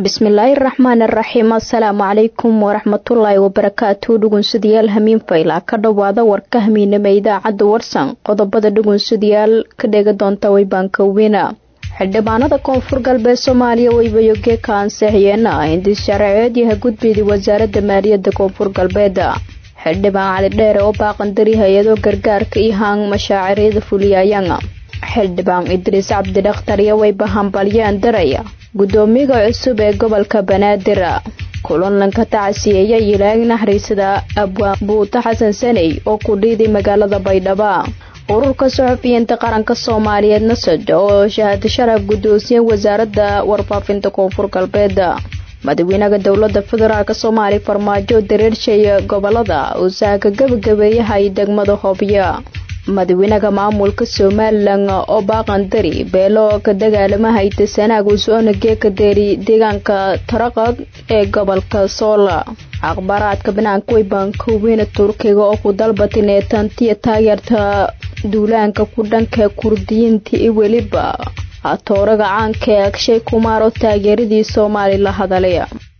bismillaahi raxmaan araxiim assalaamu calaykum waraxmatullaahi wabarakaatu dhugunsadayaal hamiin fayla ka dhowaada warka hamiinama idaacadda warsan qodobada dhugunsadayaal ka dheega doonta waybaanka weyna xildhibaanada koonfur galbeed soomaaliya waybayoge ka ansixiyeen hindis sharceed yaha gudbeedii wasaaradda maaliyadda koonfur galbeed xildhibaan cali dheere oo baaqandari hay-ado gargaarka iyo haan mashaaciryada fuliyayaan xildhibaan idriis cabdidakhtar iyo wayba hambalyaan daraya gudoomiyaga cusub ee gobolka banaadir kulanlanka tacsiyeeya ilaag naxariisada abwaan buuta xasan saney oo ku dhiiday magaalada baydhabo ururka suxufiyiinta qaranka soomaaliyeed nasaj oo shahaado sharaf guddoonsiye wasaaradda warfaafinta koonfur galbeed madaxweynaha dowlada federaalk soomaaliya farmaajo dareersheeya gobolada usaaka gabagabeeyahay degmada hoobyo madaxweynaha maamulka somalilan oo baaqandari beelo ka dagaalamahayta sanaag usoona geeka deeri deegaanka taraqad ee gobolka soola akhbaaraadka banaanka weybaanka weyne turkiga oo ku dalbatay neetantiya taageerta duulaanka ku dhanka kurdiyiinta iyo weliba atooraga caanka ee agshay kumaar oo taageeradii soomaali la hadalay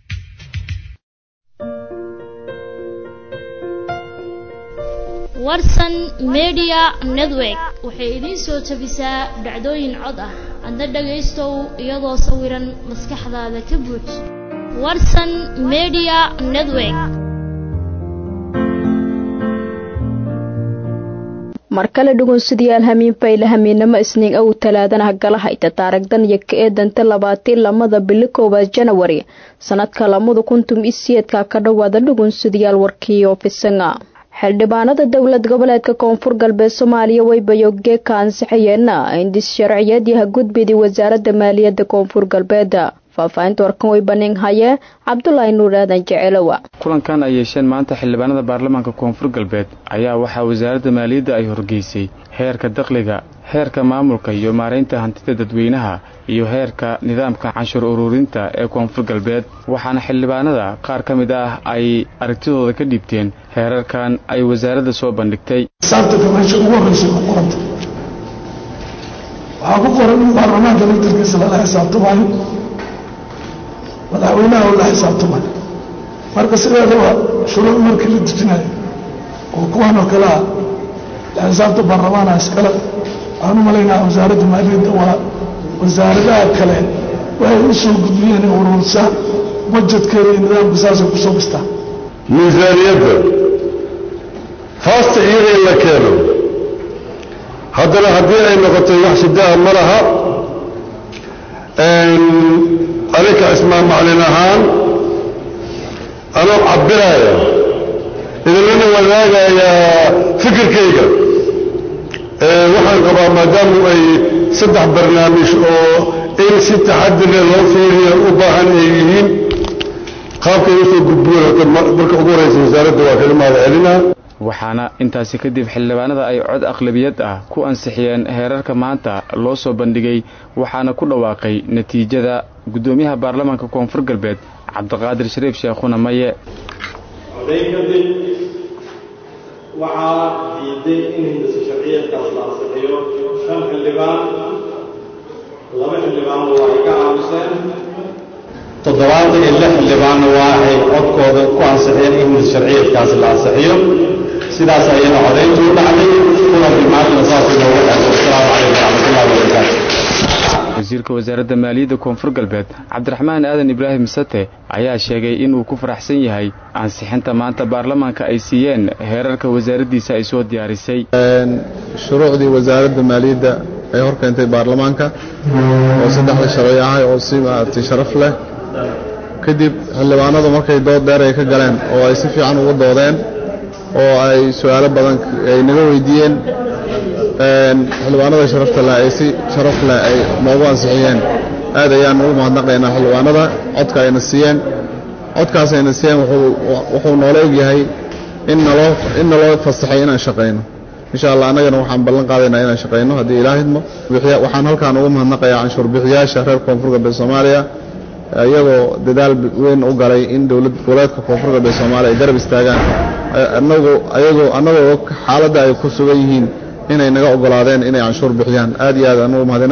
warsan media network waxay idiin soo jabisaa dhacdooyin cod ah adna dhagaystow iyadoo sawiran maskaxdaada ka buuj warsan media network mar kale dhugunsadayaal hamiin fayla hamiinamo isniin ow talaadanaha galahayta taaragdan iyo ka eedanta labaatiin lamada bili koowaad janawari sanadka lamada kuntum isiyeedka ka dhowaada dhugunsadayaal warkii oofisanga xildhibaanada dowlad goboleedka koonfur galbeed soomaaliya waybayoge ka ansixiyeen hindis sharciyeed yaha gudbidii wasaaradda maaliyadda koonfur galbeed faahfaahinta warkan way banin haye cabdulaahi nuur aadan jeceelowa kulankan ay yeesheen maanta xildhibaanada baarlamaanka koonfur galbeed ayaa waxaa wasaaradda maaliyadda ay horgeysay heerka dakhliga heerka maamulka iyo maaraynta hantida dadweynaha iyo heerka nidaamka canshuur ururinta ee koonfur galbeed waxaana xildhibaanada qaar ka mid ah ay aragtidooda ka dhiibteen heerarkan ay wasaaradda soo bandhigtay waxaa ku qoran in baarlamaanka laftarkiisa lala xisaabtamaayo madaxweynaha oo la xisaabtamayo marka sideedaba shuruuc markii la dejinayo oo kuwan oo kale ah la xisaabta baarlamaana iskale waxaan u malaynaa wasaaradda maaliyadda waa wasaaradaha kale waxay u soo gudbiyeen in urursa bajetkeeda iyo nidaamka saasay kusoo dhistaa miisaaniyadda faasta iyada in la keeno haddana haddii ay noqotay wax shidaa ma laha aninka ismaan maclin ahaan anoo cabiraya idinlana wadaagayaa fikirkayga waxaan qabaa maadaamu ay saddex barnaamij oo in si taxadire loo fiiriya u baahan ay yihiin qaabkay usoo gudbiyeen marka ugu horeysa wasaaradda waa kaga mahad celinaa waxaana intaasi kadib xildhibaanada ay cod aqlabiyad ah ku ansixiyeen heerarka maanta loo soo bandhigay waxaana ku dhawaaqay natiijada guddoomiyaha baarlamaanka koonfur galbeed cabdiqaadir shariif sheekhuna maye codayn kadib waxaa diiday in hindisa sharciyeedkaas la ansixiyo shan xildhibaan laba xildhibaanna waa ay ka aamuseen toddobaatan iyo lix xildhibaanna waa ay codkooda ku ansixiyeen in hindisa sharciyeedkaasi la ansixiyo sidaas ayana codayntu u dhacday kulankii maantana saasuu noogu xeeso asalaamu calaykum waraxmatullahi wabarakaatu wasiirka wasaaradda maaliyadda koonfur galbeed cabdiraxmaan aadan ibraahim sate ayaa sheegay inuu ku faraxsan yahay ansixinta maanta baarlamaanka ay siiyeen heerarka wasaaraddiisa ay soo diyaarisay shuruucdii wasaaradda maaliyadda ay hor keentay baarlamaanka oo saddexda sharci ahay oo si maaragtay sharaf leh kadib xildhibaanadu markay dood dheer ay ka galeen oo ay si fiican ugu doodeen oo ay su-aalo badan ay naga weydiiyeen xildhibaanada sharafta leh ay si sharaf leh ay noogu ansixiyeen aad ayaan ugu mahadnaqaynaa xildhibaanada codka ayna siiyeen codkaas ayna siiyeen wuxuu noola egyahay in naloo in naloo fasaxay inaan shaqayno insha allah annagana waxaan ballan qaadaynaa inaan shaqayno haddii ilaa hidmo waxaan halkaan ugu mahadnaqayaa canshuur bixiyaasha reer koonfur galbeed soomaaliya iyagoo dadaal weyn u galay in dowlad goboleedka koonfur galbeed soomaaliya ay garab istaagaan anagu ayagoo annagoo og xaaladda ay ku sugan yihiin inay naga ogolaadeen inay canshuur bixiyaan aad iyo aad anugu mahadinaya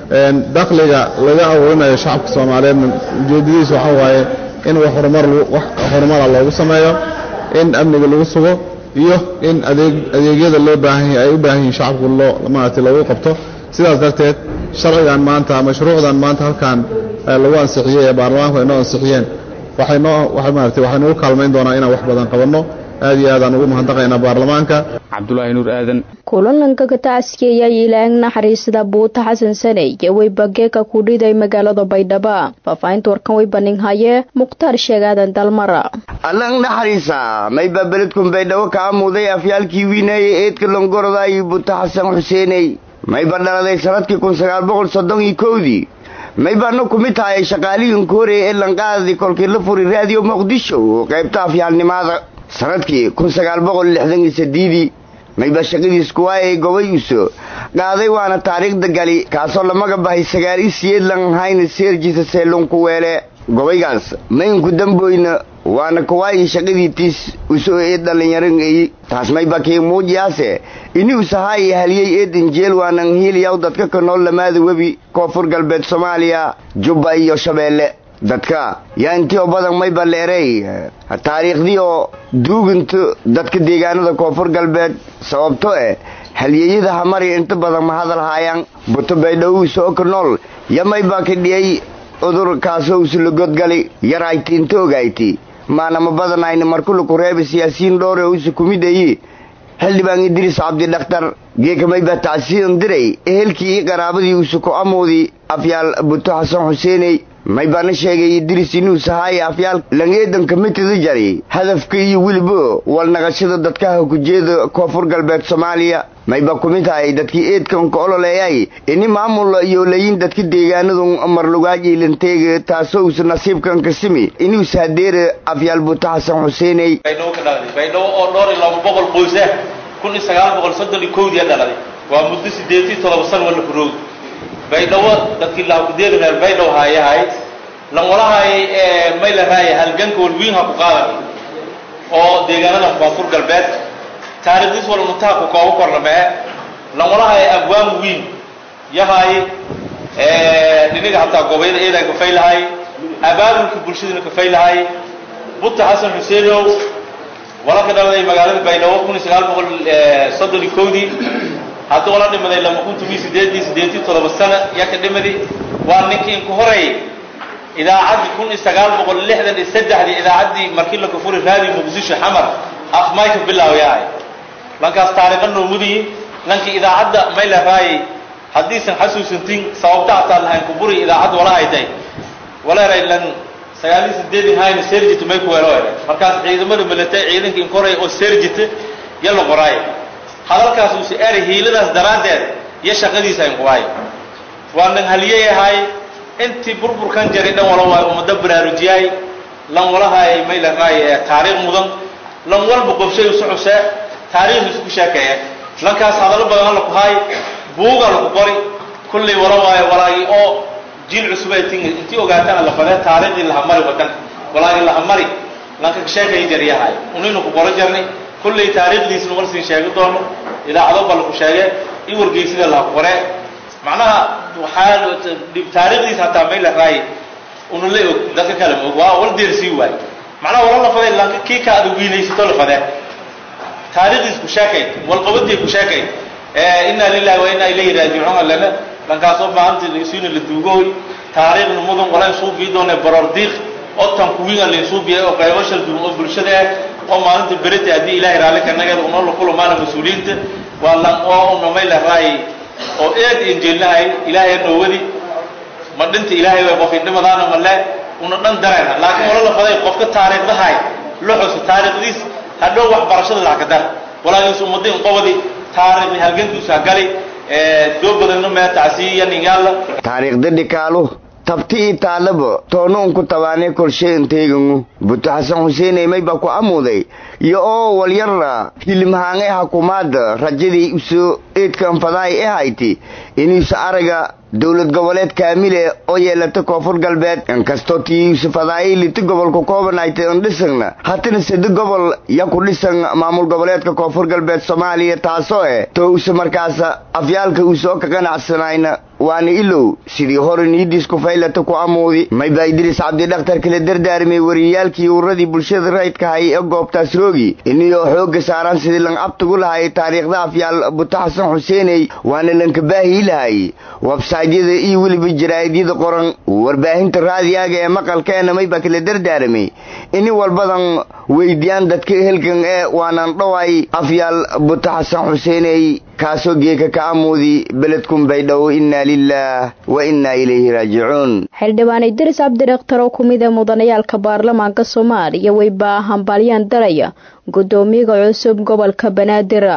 dakhliga laga aruurinayo shacabka soomaaliyeedna ujeeddadiisu waxa waaye in wax horumar wax horumara loogu sameeyo in amniga lagu sugo iyo in adeeg adeegyada loo baahan yahay ay u baahan yihiin shacabku loo maaragtay loogu qabto sidaas darteed sharcigan maanta mashruucdan maanta halkan lagu ansixiyey ee baarlamaanku ay noo ansixiyeen waxay noo waxay maaragtay waxay nagu kaalmayn doonaa inaan wax badan qabanno aad iyo aadaan ugu mahadnaqaynaa baarlamaanka cabdulaahi nuur aadan kulanlanka katacsiga ayaa ilaang naxariisada buuta xasan sane iyo weybageeka ku dhiday magaalada baydhabo faahfaahinta warkan way baninhaye mukhtaar sheegaadan dalmara allang naxariisa mayba beledkun baydhabo kaa muuday afyaalkii wiinaaye eedka longoroda iyo buuta xasan xuseeney mayba dhaladay sanadkii kun sagaal boqol soddon iyo kowdii maybaana ku mid tahay shaqaalihiin koorey ee lanqaadii kolkii la furi raadiyo muqdisho qaybta afyaalnimada sanadkii kun sagaal boqol lixdan iyo sadiidii mayba shaqadiis kuwaayay gobay uso qaaday waana taariikhda gali kaasoo lamaga bahay sagaal i siyeedlan hayna seerjisa seelunku weele gobaygaas maynku damboyna waana kuwaayii shaqadii tiis usoo ee dhallinyaran eyi taas mayba kii muujiyaase ini usahaayi haliyey eedan jeel waanan hiiliyaw dadka ka nool lamaada webi koonfur galbeed soomaaliya jubba iyo shabeelle dadka yaa intii oo badan mayba leerey taariikhdii oo duuginto dadka deegaanada koonfur galbeed sababto eh halyeeyada hamari inta badan ma hadal haayaan buto baydhowuu soo ka nool ya maybaa ka dhiyey udur kaasoo usulagodgali yarayti inta ogayti maanama badanayna markulaku reeba siyaasiyiin dhowre usa kumidayi xildhibaan idriis cabdi dhakhtar geeka mayba tacsiidan diray ehelkii i qaraabadii usuku amoodii afyaal buto xasan xuseeney maybaana sheegay idriis inuu sahaaya afyaal langeedanka mitida jari hadafka iyo weliba walnaqashada dadkaha kujeeda koonfur galbeed soomaaliya mayba ku mid tahay dadkii eedkan ka ololeeyay ini maamul iyo layin dadka deegaanadu marlugaajiilanteega taasoo usa nasiibkan ka simi inuusa hadeera afyaal buto xasan xuseeney baydhabo ka dhaladay baydhabo oo dhowr iyo laba boqol qoys ah kun iyo sagaal boqol soddon iyo kowdii dhaladay waa muddo sideed iyo todoba san wala furoog baydhabo dadkii laakudeeri reer baydhabo haayahay lanwalahay mayla raaya halganka walwiinha ku qaadan oo deegaanada koonfur galbeed taariikhdiis wal muntaha ku koobo kornamee lanwalahay abwaan wiin yahay dhiniga hataa gobayada eedan kafaylahay abaabulka bulshadana kafaylahay buta xasan xuseenow wala ka dhaladay magaalada baydhabo kun iyo sagaal boqol soddon iyo kowdii haddii wala dhimaday lama kun tomiyo sideedii sideetii todoba sana yaa ka dhimadi waa ninkii inku horay idaacaddii kun iyo sagaal boqol lixdan iyo saddexdii idaacaddii markii la kufuri raadi muqdisho xamar af mayka bilaawayahay lankaas taariikha noomudiyi lankii idaacadda mayla raayay haddiisan xasuusantin sababta ataa lahayn kuburi idaacadda wala haytay waleeray lan sagaaliyo sideedin hayna serjit may ku weelo ere markaas ciidamada milatay ciidanka inkoray oo serjit ya la qoraay hadalkaas uuse eri hiiladaas daraaddeed iyo shaqadiisa inquwaay waa nan haliyeyahay intii burburkan jaray dhan wala waay ummado baraarujiyay lan walahay may la raay taariikh mudan lan walba qobshay usu xusee taariikh isku sheekeeye lankaas hadallo badan la ku haay buuga lagu qori kullay wala waayo walaagii oo jiil cusub ay tingi intii ogaatana la fadee taariikhdii lahamari wadan walaagii lahamari lanka ka sheekay jaryahay unaynu ku qoro jarnay kullay taariikhdiisna war siin sheegi doono idaacado ba laku sheege i wargeysida laha qoree macnaha waxaa taariikhdiisa hataa may la raay una la og dadka kale ma og waa wal deersii waay macnaha wala la fadee lanka kii ka adag wiinaysato la fadee taariikhdiis ku sheekay walqabadii ku sheekay inaa lilahi wa inaa ilayhi raajicuun lana lankaasoo maanta isuuna la duugooy taariikhna mudan wala insuubii doone baroor diiq oo tan kuwiina lainsuubiyay oo qaybo shal duwan oo bulshada ah oo maalinta berita haddii ilaahay raalli ka nageed unoo la kulamaana mas-uuliyiinta waa lan oo una may la raayay oo eed injeelnahay ilaahay noowadi ma dhinta ilaahay way qof indhimadaana male una dhan dareena laakiin wala la faday qofka taariikhdahay la xuso taariikhdiis hadhow waxbarashada lacag ka dar walaagiis ummadda inqobadi taariikhdi halgankiisu hagali doo badanna mee tacsiyaningaala taariikhda dhikaalu tabti ii taalaba toonuunku tabaanee kolsheynteygangu buto xasan xuseeney mayba ku amuuday iyo oo walyara hilimhaangay hakumaada rajadii usoo eedkan fadaay e hayti inuusa araga dowlad goboleed kaamile oo yeelata koonfur galbeed inkastoo tiiusa fadaayay liti gobolka koobanaytay on dhisangna hatana sade gobol ya ku dhisan maamul goboleedka koonfur galbeed soomaaliya taasoo eh to usa markaasa afyaalka uusoo ka qanacsanayna waana ilow sidii hore niidiisku faylata ku amuudi mayba idriis cabdidhakhtar kala dardaarmay wariyaalkii uradii bulshada rayidka hay ee goobtaas roogi iniyoo xoogga saaraan sidii lan abtugu lahay taariikhda afyaal buta xasan xuseeney waana lanka baahii lahay websaydyada iyo weliba jaraa'idyada qoran warbaahinta raadiyaaga ee maqalkeena mayba kala dardaaramay ini walbadan weydiyaan dadka ehelkan ee waanan dhoway afyaal buta xasan xuseeney kaasoo geeka ka amuudi beledkun baydhow innaa lilaah wa innaa ilayhi raajicuun xildhibaan idris cabdidakhtar oo kumid ee mudanayaalka baarlamaanka soomaaliya weyba hambalyaan daraya guddoomiyaga cusub gobolka banaadir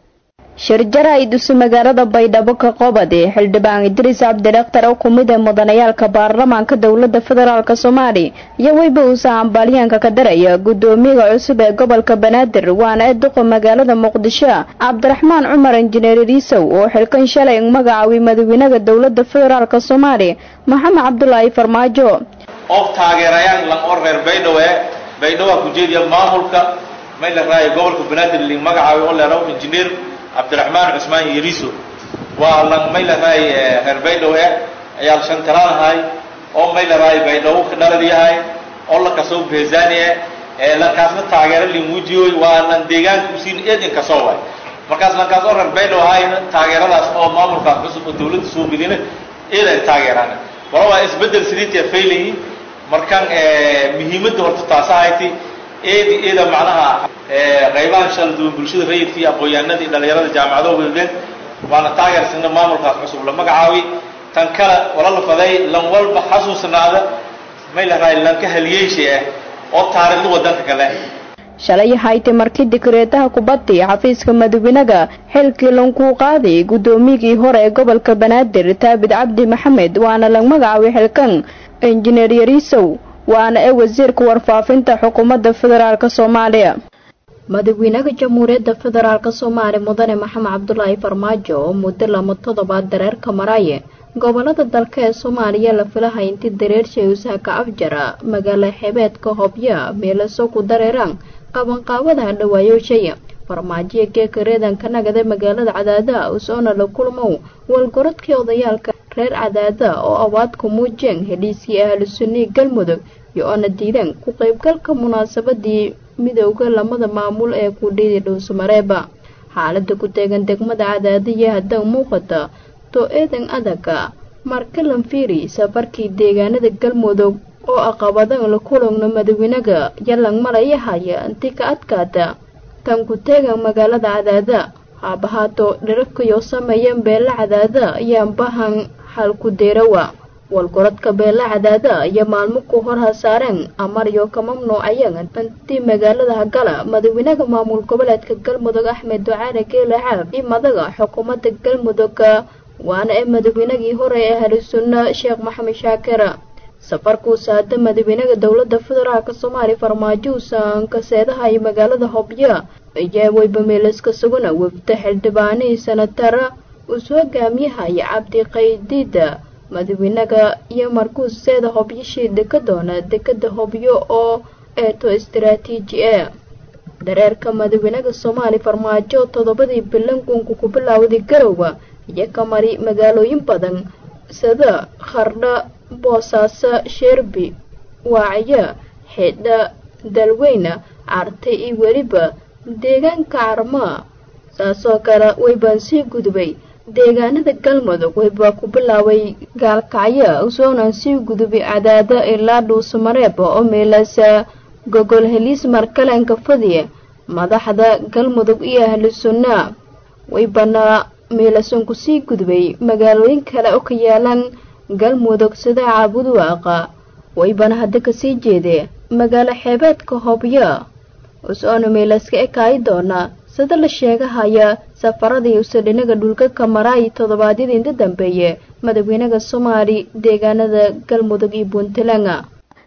shirjara idusi magaalada baydhabo ka qobade xildhibaan idriis cabdidakhtar oo kumid ee mudanayaalka baarlamaanka dowlada federaalk soomaaliya iyo weyba uusa hambalyaanka ka daraya guddoomiyaga cusub ee gobolka banaadir waana ee duqa magaalada muqdisho cabdiraxmaan cumar injineer iriisow oo xilkan shalay magacaaway madaxweynaha dowlada federaalk soomaaliya maxamed cabdulaahi farmaajo oo taageerayaan lan oo reer baydhabo ee baydhabo ku jeediya maamulka may la raayo gobolka banaadir li magacaaway oo leeraw injineer cabdiraxmaan cusmaan yariiso waa lan may la raay reer baydhabo eh ayaa la shantaranahay oo may la raay baydhabo ka dhalad yahay oo la kasoo beezaani eh ee lankaasna taageero limuujiyoy waa lan deegaanka usiin eedin kasoo waay markaas lankaas oo reer baydhabo ahayna taageeradaas oo maamulkaas cusub oo dawladda soo midina eedan taageeraan wala waa isbedel sidiitia faylayi markan muhiimadda horta taasa hayti eedi eeda macnaha qaybahan shala duwan bulshada rayidka iyo aqoon-yahanada iyo dhalinyarada jaamacado weegeen waana taageersana maamulkaas cusub la magacaawi tan kale wala la faday lan walba xasuusnaada may la raay lanka haliyeysha ah oo taariikhda wadanka kale shalay haytay markii dikreetaha kubadda iyo xafiiska madaxweynaga xilkii lankuu qaaday guddoomiyigii hore ee gobolka banaadir taabid cabdi maxamed waana la magacaabay xilkan injineer yariisow waana ee wasiirka warfaafinta xukuumadda federaalk soomaaliya madaxweynaha jamhuuriyadda federaalk soomaaliya mudane maxamed cabdulaahi farmaajo oo muddo lama toddobaad dareerka maraaye gobolada dalka ee soomaaliya la filahay intii dareershay usaaka afjara magaalo xebeedka hobya meelaso ku dareeraan qabanqaabadaha dhawaayoshaya farmaajoya geeka reedanka nagada magaalada cadaada usoona la kulmow walgorodkii odayaalka reer cadaada oo awaadku muujeen heliiskii ahlu sunnii galmudug iyo oona diideen ku qaybgalka munaasabadii midowda lamada maamul ee kudhiidi dhowsumareeba xaalada ku teegan degmada cadaadiya haddan muuqata too eedan adaga markalan fiiri safarkii deegaanada galmudug oo aqabadan la kulogna madaxweynaga yalang malaya haya inti ka adkaata tan ku teegan magaalada cadaada haabahaato dhirarkayo sameeyeen beela cadaada ayaan bahan xalku deerawa walgorodka beela cadaada iyo maalmo ku hor hasaareen amaryo ka mamnuucayeen intii magaalada hagala madaxweynaha maamul goboleedka galmudug axmed ducaale geele caab iyo madaga xukuumadda galmudugga waana ee madaxweynagii hore ee halisunna sheekh maxamed shaakira safarkuusa hadda madaxweynaha dowlada federaalk soomaaliya farmaajo uusan kaseedaha iyo magaalada hobyo ayaa weybameelaska sugana wefta xildhibaanihii sanatara uus hogaamiyahaya cabdi qaydiida madaxweynaga iyo markuus seeda hobyashii deka doona dekada hobyo oo eeto istaraatiiji e dareerka madaxweynaha soomaaliya farmaajo toddobadii bilankunku ku bilaawday garowa iyo ka mari magaalooyin badan sida khardha boosaaso sheerbi waacyo xidha dalweyna cartay iyo weliba deegaanka carmaa saasoo kale waybaan sii gudbay deegaanada galmudug waybaa ku bilaabay gaalkacyo usoonan sii gudubay cadaada ilaa dhuusamareeba oo meelasa gogol heliis markalenka fadiya madaxda galmudug iyo ahlu sunnaa waybana meelasan ku sii gudbay magaalooyin kale oo ka yaalan galmudug sida caabudwaaqa waybana hadda kasii jeedee magaalo xeebeedka hobyo us-oona meelaska ekaayi doona sida la sheegahaya safaradii usadhinaga dhulka ka maraay toddobaadyadii inta dambeeye madaxweynaha soomaali deegaanada galmudug iyo puntland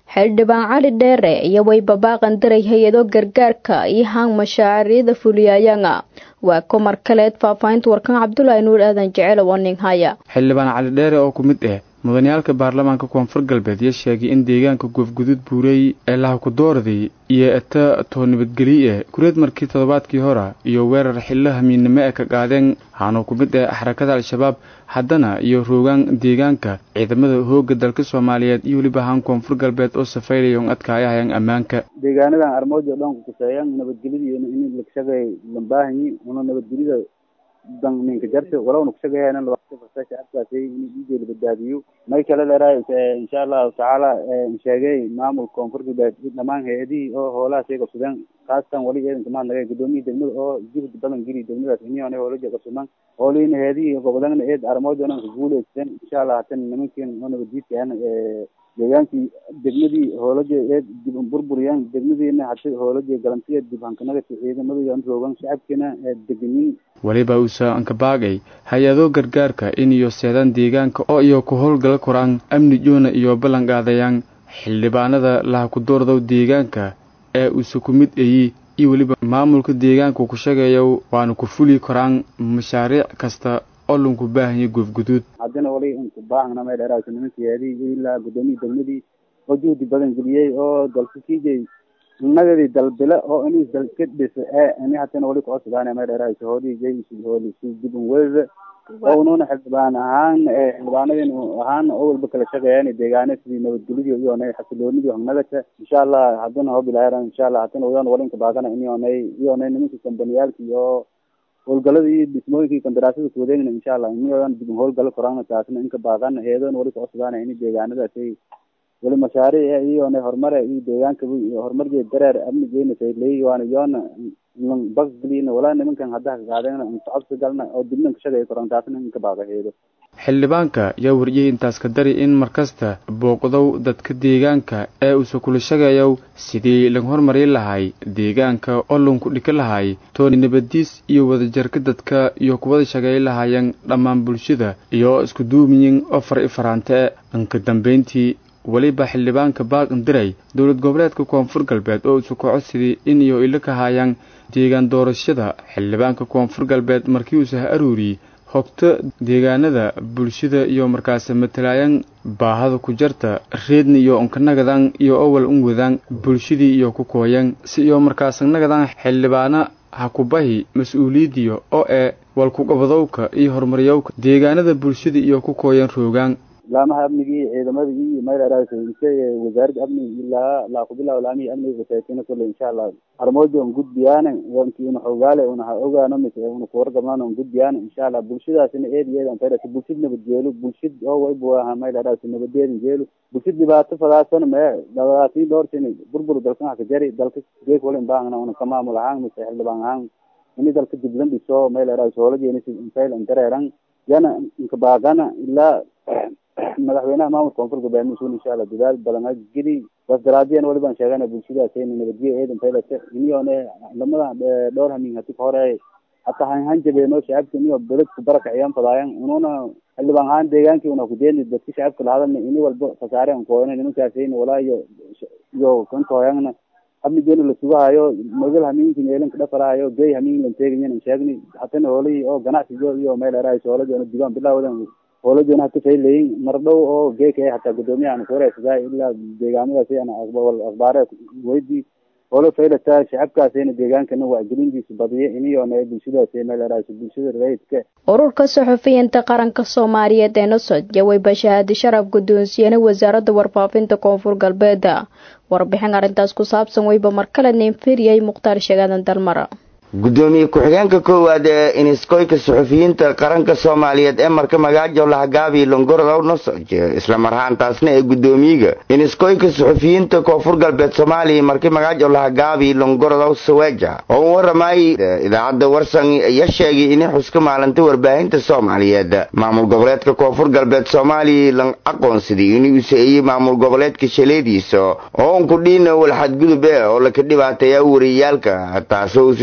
xildhibaan cali dheere iyo wayba baaqan daray hay-ado gargaarka iyo hang mashaariicda fuliyayanga waa komar kaleed faahfaahinta warkan cabdulaahi nuur aadan jecel oo ning haya xildhibaan cali dheere oo ku mid ah mudaniyaalka baarlamaanka koonfur galbeed iyo sheegay in deegaanka goofguduud buurey ee lahakudoorday iyo eta too nabadgeliye kureed markii toddobaadkii hora iyo weerar xillo hamiinnimo ee ka qaadeen waxaanuu ku mid ah xarakada al-shabaab haddana iyo roogaan deegaanka ciidamada hoogga dalka soomaaliyeed iyo weliba ahaan koonfur galbeed oo safaylaya un adkaayahayaan ammaanka deegaanadan armoojo dhan kukuseeyaan nabadgelyada in lakshagay lambaahanyi una nabadgelyada dan ninka jarta walowna kushagayana shacabkaasi in dhiigay la badbaadiyo may kale leerahay insha allahu tacaala sheegay maamul koonfur galbeed dhamaan hay-adihii oo hoolaha shay qabsadeen khaasatan wali eedanka mahad nagay gudoomiyii degmada oo jihdi badan geli degmadaas iniyona hoolaja qabsadaan hooliina hay-adihii gobodana eed armoojonan ka guuleysteen insha allah hatan nimankiin oo nabadjiidkaan deegaankii degmadii hoolaja eed dib burburiyaan degmadiina hata hoolaja galantiya dib hankanagata ciidamada roogan shacabkiina degenin weliba uusa ankabaagay hay-ado gargaarka in iyo seedaan deegaanka oo iyo ku howlgala koraan amni joona iyo ballan qaadayaan xildhibaanada lahakudoordow deegaanka ee uuse ku mid ayi iyo weliba maamulka deegaanka ku sheegayo waana ku fuli koraan mashaariic kasta oo lanku baahanya goofguduud haddana wali inku baahna may dheeraayso nimankii heedii ilaa gudoomiyii degmadii oo juhdi badan geliyey oo dalka kijay nagadii dalbile oo inis dalka dhisa ee ini hatana wali kucodsadaan may dheeraayso hoodii jaysi hooli si dibun weyda oo ununa xildhibaan ahaan xildhibaanadin ahaan oo walba kala shaqeeyaan deegaana sidii nabadgelyadii iyonay xasiloonidii hangnagata insha allah haddana hoo bilaaran insha allah hatana wayan walinka baagana inionay iyonay nimanka kambaniyaalkii oo howlgaladii iyo dhismooyinkii kandaraasada kuwadeegna insha allah iniyodan dib howlgalo korana taasna inka baaqan heedoon wali kucodsadaan ini deegaanadaasi wali mashaariic iyona horumare iyo deegaanka horumarjee dareer amnigeena sayley waana yoona bakgelina walaa nimankan haddaha ka qaadeen socodka galna oo dibnan ka shagay koran taasna inka baaqa heedo xildhibaanka yaa wariyey intaas ka dari in markasta booqdow dadka deegaanka ee uuse kula shagayow sidii laga hormarin lahay deegaanka oo lanku dhika lahay tooni nabadiis iyo wadajarka dadka iyo kuwada shagay lahaayeen dhammaan bulshada iyo isku duumiyin oo far i faraante inka dambayntii weliba xildhibaanka baaqan diray dowlad goboleedka koonfur galbeed oo isu kaco sidii in iyo ilo ka haayaan deegaan doorashada xildhibaanka koonfur galbeed markii uuse ha aruuriyey hogta deegaanada bulshada iyo markaasi matalaayaan baahada ku jarta reedna iyo unkanagadan iyo owal un wadaan bulshadii iyo ku kooyan si iyo markaasi nagadan xildhibaana ha ku bahi mas-uuliyadiyo oo ee walkuqabadowka iyo horumaryowka deegaanada bulshada iyo ku kooyan roogaan laamaha amnigii ciidamada iyo maylaraasoinse wasaaradda amniga ilaa laakubilaa laamihii amniga kasaakina kole insha allah armoojo un gudbiyaane wankii una xogaale una ha ogaano mise una kuwargabnaan un gudbiyaane insha allah bulshadaasina eed iyo eed an faydhasa bulshad nabadgeelo bulshad oo waybu aha maylaraaso nabadeedin geelo bulshad dhibaato fadaasan mee dhibaatiin dhowrsin burbur dalkan ha ka jari dalka geek walin baahna una ka maamul ahaan mise xildhibaan ahaan ini dalka diblan dhiso maylaraaso hoolajeeni si infayl andareeran yana inka baaqana ilaa madaxweynaha maamulka koonfur galbeed mas-uul insha allah dadaal badan geli bas daraadiyan wali baan sheegana bulshadaas nabadgelya eedan faylata iniyone lamada dhowr hamin hati hore hata hanjabeeno shacabka iniyo beledku barakaciyaan fadaayan ununa xildhibaan ahaan deegaankii una kudeeni dadka shacabka lahadalna ini walba khasaare an kooyana nimankaasayna walaa iyo iyo kantoyangna amnigeena la sugahayo magal hamiinkin eelanka dhafalahayo gey hamiin lan teegayan sheegni hatana hoolihii oo ganacsigo iyo meel eraayso hoolajoona dibaan bilaawadan hoolajoona hata faylayin mar dhow oo geeka hataa gudoomiya aan kuwareegsadaa ilaa deegaamadaasi aan akhbaare weydii hoolo faylata shacabkaasina deegaankana wacgelintiisa badiya iniyoona bulshadaasi meel eraayso bulshada rayidka ururka saxufiyiinta qaranka soomaaliyeed ee nosod yaweyba shahaadi sharaf guddoonsiyeena wasaaradda warfaafinta koonfur galbeed warbixin arrintaas ku saabsan weyba markale neynfiriyay mukhtaar sheegaadan dalmara gudoomiye ku-xigeenka koowaad ee iniskoyka suxufiyiinta qaranka soomaaliyeed ee marka magaajo lahagaabi longorodow nosoj isla marhaantaasna ee gudoomiyiga iniskoyka suxufiyiinta koonfur galbeed soomaaliya marka magaajo lahagaabi longorodow saweja oo u waramayay idaacadda warsan ya sheegay inay xuska maalinta warbaahinta soomaaliyeed maamul goboleedka koonfur galbeed soomaaliya lan aqoonsaday inuu useeyey maamul goboleedka shaleediisa oo unkudhiina walxadgudub ee oo laka dhibaateeya wariyaalka taasoo usu sheegay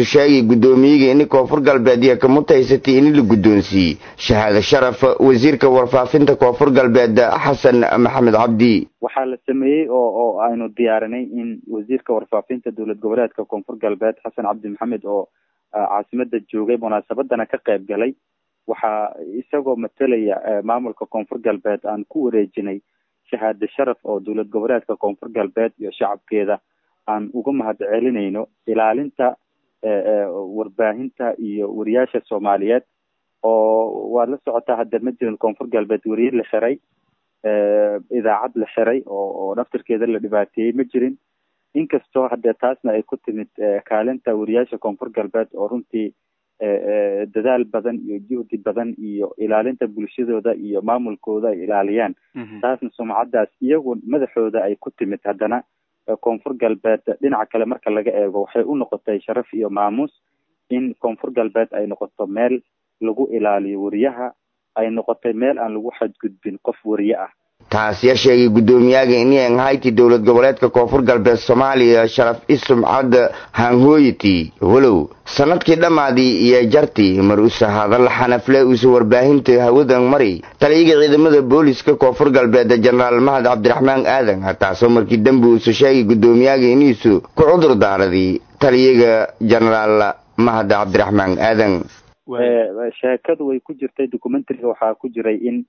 sheegay guddoomiyiga ini koonfur galbeed iyo kamutaysatay ini la guddoonsiiyey shahaado sharaf wasiirka warfaafinta koonfur galbeed xasan maxamed cabdi waxaa la sameeyey oo oo aynu diyaarinay in wasiirka warfaafinta dowlad goboleedka koonfur galbeed xasan cabdi maxamed oo caasimada joogay munaasabadana ka qayb galay waxaa isagoo matelaya maamulka koonfur galbeed aan ku wareejinay shahaado sharaf oo dowlad goboleedka koonfur galbeed iyo shacabkeeda aan uga mahad celinayno ilaalinta warbaahinta iyo wariyaasha soomaaliyeed oo waad la socotaa hadda ma jirin koonfur galbeed wariye la xiray idaacad la xiray oo oo naftirkeeda la dhibaateeyey ma jirin inkastoo haddee taasna ay ku timid kaalinta wariyaasha koonfur galbeed oo runtii dadaal badan iyo juhdi badan iyo ilaalinta bulshadooda iyo maamulkooda ay ilaaliyaan taasna sumcaddaas iyagu madaxooda ay ku timid haddana koonfur galbeed dhinaca kale marka laga eego waxay u noqotay sharaf iyo maamuus in koonfur galbeed ay noqoto meel lagu ilaaliyo wariyaha ay noqotay meel aan lagu xadgudbin qof wariye ah taas ya sheegay guddoomiyaga inien hayti dowlad goboleedka koonfur galbeed soomaaliya sharaf isumcad hanhooyiti walow sanadkii dhammaadii iyo jartii mar usa hadal xanafle usa warbaahinta hawadan mari taliyaga ciidamada booliska koonfur galbeed jenaraal mahad cabdiraxmaan aadan taasoo markii dambe uusa sheegay guddoomiyaga iniisu ku cudur daaradii taliyaga jenaraal mahad cabdiraxmaan aadan sheekadu way ku jirtay documentariga waxaa ku jiray in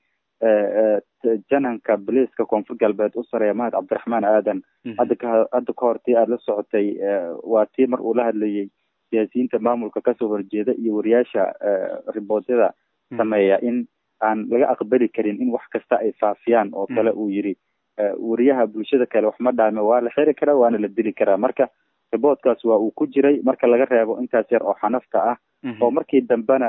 jananka boliiska koonfur galbeed u sareeya mahad cabdiraxmaan aadan hadda ka hadda ka hor tii aada la socotay waa tii mar uu la hadlayay siyaasiyiinta maamulka kasoo horjeeda iyo wariyaasha riboodyada sameeya in aan laga aqbali karin in wax kasta ay faafiyaan oo kale uu yiri wariyaha bulshada kale wax ma dhaame waa la xiri karaa waana la dili karaa marka riboodkaas waa uu ku jiray marka laga reebo intaas yar oo xanafta ah oo markii dambena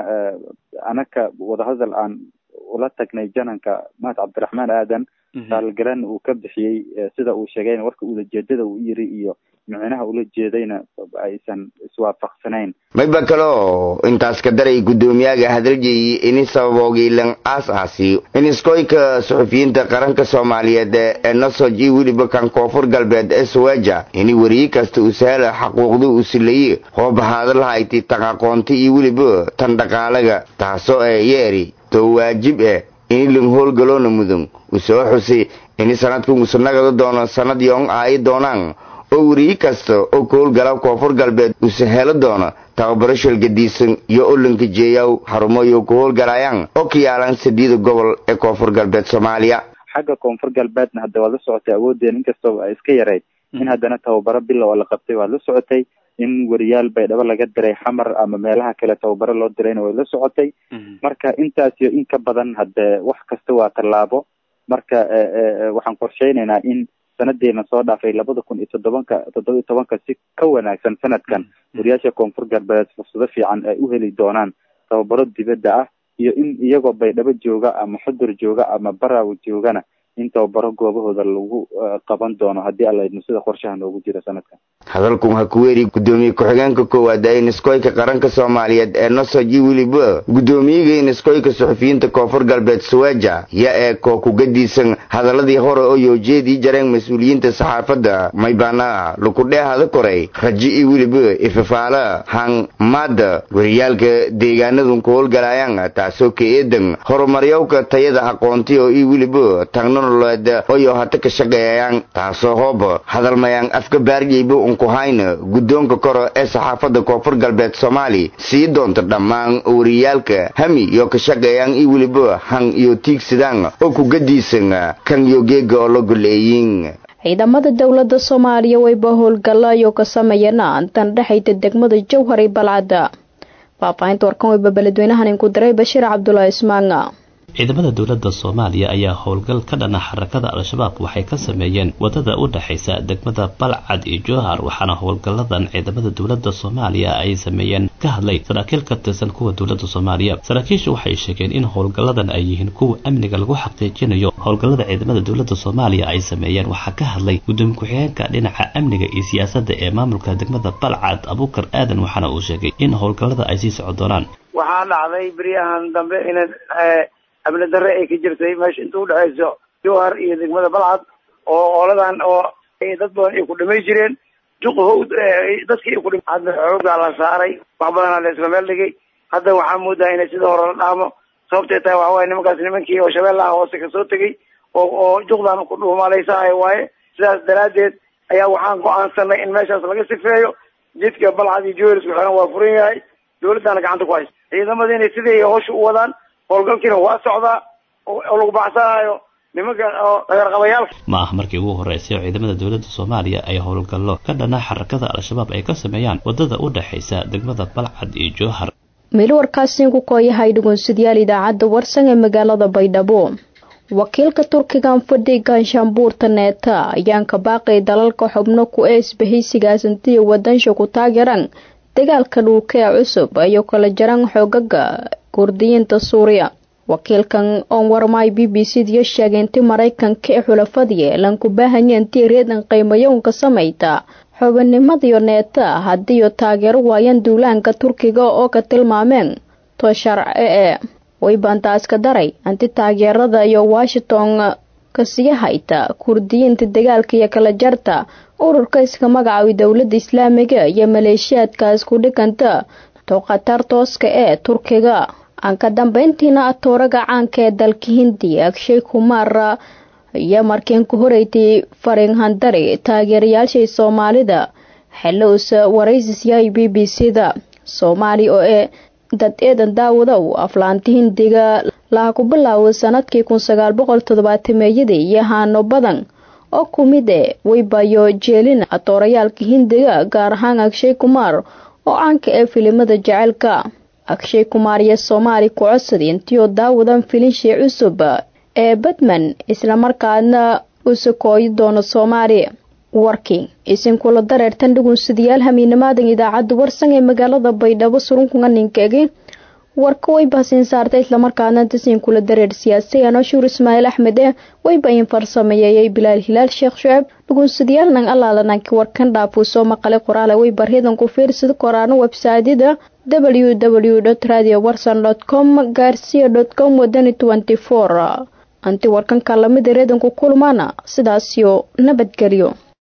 anaka wadahadal aan ula tagnay jananka mahad cabdiraxmaan aadan raalgaran uu ka bixiyey sida uu sheegayna warka ulajeedada uu yiri iyo micnaha ula jeedayna aysan iswaafaqsanayn mayba kaleo intaas ka daray guddoomiyaga hadaljeyi ini sababoogi lan aas aasi in iskoyka suxufiyiinta qaranka soomaaliyeed ee nosoj iyo weliba kan koonfur galbeed ee sawaja ini weriye kasta uu sahla xaquuqda uu silaye hoobahaada lahayti tan aqoonta iyo weliba tan dhaqaalaga taasoo ee yeeri too waajib eh ini lan howlgaloona mudan uu soo xusay ini sanadkan uusa nagada doono sanad yoon aayi doonaan oo weriye kasta oo ka howlgala koonfur galbeed uusa helo doono tababaro shalgadiisan iyo olanka jeeyaw xarumoyo ku howlgalayaan oo ka yaalan sadiida gobol ee koonfur galbeed soomaaliya xagga koonfur galbeedna hadda waad la socotay awoodeen inkastoo ay iska yarayd in haddana tababaro bilow oo la qabtay waad la socotay in weriyaal baydhabo laga diray xamar ama meelaha kale tababaro loo dirayna way la socotay marka intaas iyo in ka badan hadde wax kasta waa tallaabo marka waxaan qorsheynaynaa in sanadeena soo dhaafay labada kun iyo toddobanka toddoba iyo tobanka si ka wanaagsan sanadkan wariyaasha koonfur galbeed fursado fiican ay u heli doonaan tababaro dibadda ah iyo in iyagoo baydhabo jooga ama xudur jooga ama baraawo joogana in tababaro goobahooda lagu qaban doono haddii alla idmo sida qorshaha noogu jira sanadkan hadalkun ha ku weeri guddoomiye ku-xigeenka koowaad ee niskoyka qaranka soomaaliyeed ee nosoji weliba guddoomiyiga niskoyka suxufiyiinta koonfur galbeed sawaja ya ee koo kugadiisan hadaladii hore oo yoojeedii jareen mas-uuliyiinta saxaafadda maybaana lukudheehada koray raji iyo weliba ifafaala han maada wariyaalka deegaanadun ku howlgalayaan taasoo ka eedan horumaryowka tayada aqoontiyo iyo weliba tagnololeed oyo hata ka shaqeeyayaan taasoo hooba hadalmayaan afka baarjeyba unkuhayna guddoonka koro ee saxaafadda koonfur galbeed soomaali sii doonta dhammaan wariyaalka hami iyo ka shaqeeyaan iyo weliba han iyo tiigsadaan oo kugadiisan kan iyo geega oo la goleeyin ciidamada dowladda soomaaliya wayba howlgalayo ka sameeyana intan dhexayda degmada jowhar iyo balcadda faahfaahinta warkan wayba beledweynahan inku diray bashiir cabdulaahi ismaanga ciidamada dowladda soomaaliya ayaa howlgal ka dhana xarakada al-shabaab waxay ka sameeyeen wadada u dhexaysa degmada balcad iyo jowhar waxaana howlgalladan ciidamada dowladda soomaaliya ay sameeyeen ka hadlay saraakiil ka tirsan kuwa dowladda soomaaliya saraakiishu waxay sheegeen in howlgalladan ay yihiin kuwa amniga lagu xaqiijinayo howlgallada ciidamada dowladda soomaaliya ay sameeyeen waxaa ka hadlay gudoomiye ku-xigeenka dhinaca amniga iyo siyaasadda ee maamulka degmada balcad abuukar aadan waxaana uu sheegay in howlgallada ay sii socon doonaan waxaa dhacday beryahan dambe in amni darre ay ka jirtay meesha inta udhexayso jowhar iyo degmada balcad oo ooladan oo dad badan ay ku dhamay jireen juq howd dadkii ku dhim hadda xoogaa la saaray wax badanaa la isla meel dhigay hadda waxaa moodaa inay sida hore la dhaamo sababtay tahay waxa waaye nimankaas nimankii oo shabeellaha hoose kasoo tegay oo oo juqdan ku dhuumalaysahayo waaye sidaas daraaddeed ayaa waxaan go-aansanay in meeshaas laga sifeeyo jidka balcad iyo joelisku xiran waa furan yahay dawladdaana gacanta ku haysa ciidamada inay sidii hawsha u wadaan howlgalkiina waa socdaa oo lagu baxsanayo nimanka oo dagarqabayaalka ma aha markii ugu horreysay oo ciidamada dowladda soomaaliya ay howlgallo ka dhana xarakada al-shabaab ay ka sameeyaan waddada u dhexaysa degmada balcad iyo jowhar meel warkaasi ku kooyahay dhugunsidyaal idaacadda warsan ee magaalada baydhabo wakiilka turkigan fadhi ganshaanbuurta neeta ayaan ka baaqay dalalka xubno ku ee isbahaysigaasantiya wadansha ku taageeran dagaalka dhulka ee cusub ayuu kala jaran xoogaga kurdiyiinta suuriya wakiilkan oon warmaay b b c diyo sheegay inti maraykanka ee xulafadii lanku baahanya intii reedan qiimayownka samayta xubinimadiyo neeta haddiiyo taageero waayaan duulaanka turkiga oo ka tilmaameen to sharce ee way baantaaska daray anti taageerada iyo washington kasii hayta kurdiyiinta dagaalka iyo kala jarta ururka iska magacaabay dowladda islaamiga iyo maleeshiyaadkaas ku dhiganta to khatar tooska ee turkiga aan ka dambeyntiina atooraga caanka ee dalka hindiya agshay kumaar iyo markiin ku horeytay farin handari taageerayaashii soomaalida xilowsa waraysisyay b b c da soomaali oo ee dad eedan daawadow aflaanta hindiga laha ku bilaaway sanadkii kun sagaal boqol toddobaatameyadii iyo haano badan oo ku mid e waybayo jeelin atoorayaalka hindiga gaar ahaan agshay kumaar oo caanka ee filimada jaceylka agshay kumaar iyo soomaali ku codsada intiioo daawadan filinshii cusub ee batman islamarkaana u sakooyi doono soomaali warking isinkula dareertan dhugunsidayaal hamiinamaadan idaacadda warsan ee magaalada baydhabo surunkunga ninkeegi warka way bahsiin saartay islamarkaana tasiinkula dareer siyaasiyan ashuur ismaaciil axmed ee wayba in farsameeyey bilaal hilaal sheekh shuceeb dhugunsadayaal nang alaalananki warkan dhaafuu soo maqalay qoraale way baryadan ku fiirsada koraano websaadyada w w dot radio warsan dot com gaarsiya dot com wadani tenty four anti warkanka lamida reedanku kulmaana sidaasiyo nabadgelyo